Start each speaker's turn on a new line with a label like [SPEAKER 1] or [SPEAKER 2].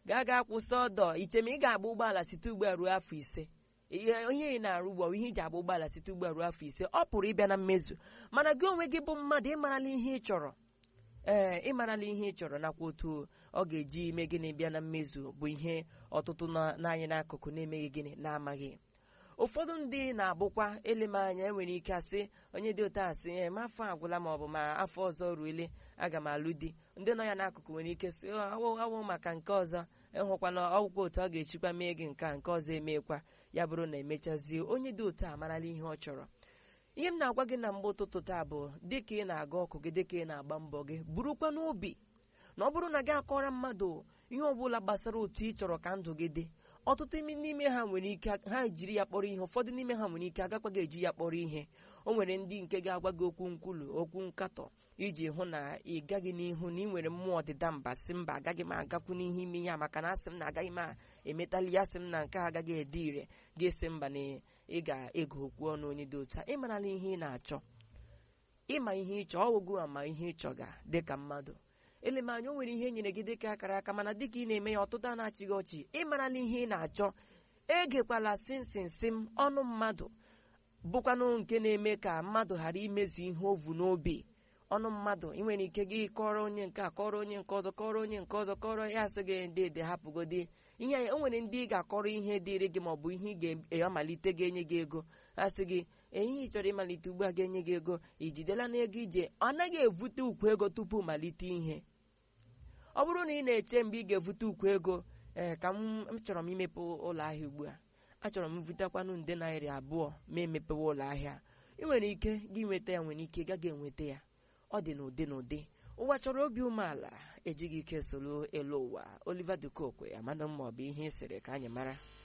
[SPEAKER 1] gaa gaa kwụsị ọdọ icheme ị ga-agba ụgbọala site ugbu a ruo afọ ise ihe onye ị na-arụ ugbo ihe iji agba ụgbọala site ugbu a ruo afọ ise ọ pụrụ ịbịa na mmezu mana gị onwe gị bụ mmadụ ịmarala ihe ị chọrọ ee ịmarala ihe ị chọrọ nakwa otu ọ ga-eji ime gịnị bịa na mmezu bụ ihe ọtụtụ n'anyị n'akụkụ na-emeghị gịnị na-amaghị ụfọdụ ndị na-abụkwa eleme anya enwere ike asị onye dị otu asị ee ma afọ agwụla ma ọ bụ ma afọ ọzọ ruele aga m alụ di ndị nọ ya n'akụkụ nwere ike sị awụ awụ maka nke ọzọ ịhụkwana ọgwụkwa otu ọ ga-echikwa mee gị nke a nke ọzọ emekwa ya bụrụ na emechazie onye dị otu a marala ihe ọ chọrọ ihe m na-agwa gị na mgbe ụtụtụ taa bụ dịka ị na-aga ọkụ gị dịka ị na-agba mbọ gị burukwa n'obi na ọ bụrụ na gị akọrọ mmadụ ihe ọbụla gbasara otu ị chọrọ ka ndụ gị dị ọtụtụ n'ime ha nwere ike ha jiri ya kpọrọ ihe ụfọdụ n'ime ha nwere ike agakwa gị eji ya kpọrọ ihe o nwere ndị nke ga-agwa gị okwu nkwulu okwu nkatọ iji hụ na ị gaghị n'ihu na ị nwere mmụọ ọdịda mba si mba agaghị m agakwu n'ihe ime ya maka na asị m na agaghị m emetali ya sị m na nke a agaghị ede ire ga-esi mba na ị ga-ego okwu ọnụ onye dị otu a ịmarala ihe ị na-achọ ịma ihe ịchọ ọwụgụ ama ihe ịchọga dịka mmadụ eleme anya o nwere ihe nyere gị dịka akara aka mana dịka ị na-eme ya ọtụtụ a na-achịghị ọchị ịmarala ihe ị na-achọ egekwala simsimsim ọnụ mmadụ bụkwanụ nke na-eme ka mmadụ ghara imezu ihe ovu n'obi ọnụ mmadụ ị nwere ike gị kọrọ onye nke a kọrọ onye nke ọzọ kọrọ onye nke ọzọ kọrọ ya asị gị ndị ede hapụgodi ihe o nwere ndị ị ga-akọrọ ihe dịrị gị maọbụ ihe ị ga-amalite ga-enye gị ego asị gị ehihie ị chọrọ ịmalite ugbu a ga-enye gị ego ijidela n'ego ije ọ naghị evute ukwu ego tupu malite ihe ọ bụrụ na ị na-eche mgbe ị ga-evute ukwu ego ee ka m chọrọ m imepe ụlọ ahịa ugbu a achọrọ m vutekwanụ nde naira abụọ ma emepewe ụlọ ahịa ị nwere ike gị nweta ya nwere ike gaghị enweta ya ọ dị n'ụdị n'ụdị ụwa chọrọ obi umeala ejighị ike soro elu ụwa Oliver Dukokwe amana ma ọ bụ ihe ị sịrị ka anyị mara